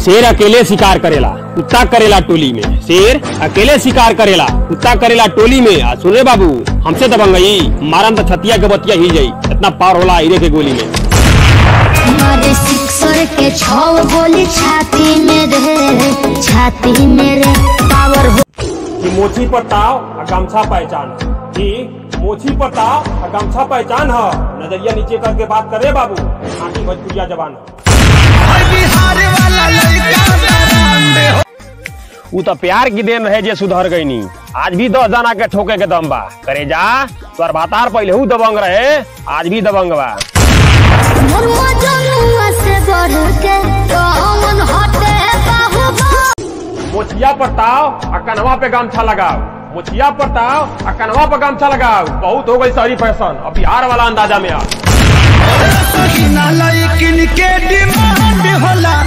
शेर अकेले शिकार करेला कुत्ता करेला टोली में शेर अकेले शिकार करेला कुत्ता करेला टोली में आ सुने बाबू हमसे दबंगई मारम तो छतिया के बतिया ही जाई इतना पार होला हीरे के गोली में मारे सिक्सर के छौ गोली छाती में रे छाती में रे पावर हो कि मोची पर ताव आ गमछा पहचान कि मोची पर ताव आ गमछा पहचान ह नजरिया नीचे करके बात करे बाबू खाटी भोजपुरिया जवान उ तो प्यार की देन रहे जे सुधर गई नी आज भी दस जना के ठोके के दम बा करे जा तोर भातार पहले हु दबंग रहे आज भी दबंग बा मोर मजनुआ से बढ़ के कौन हटे बाहुबा मोचिया पर ताव आ कनवा पे गमछा लगाओ मोचिया पर ताव आ कनवा पे गमछा लगाओ बहुत हो गई शहरी फैशन अब बिहार वाला अंदाजा में आ लेकिन के डिमांड होला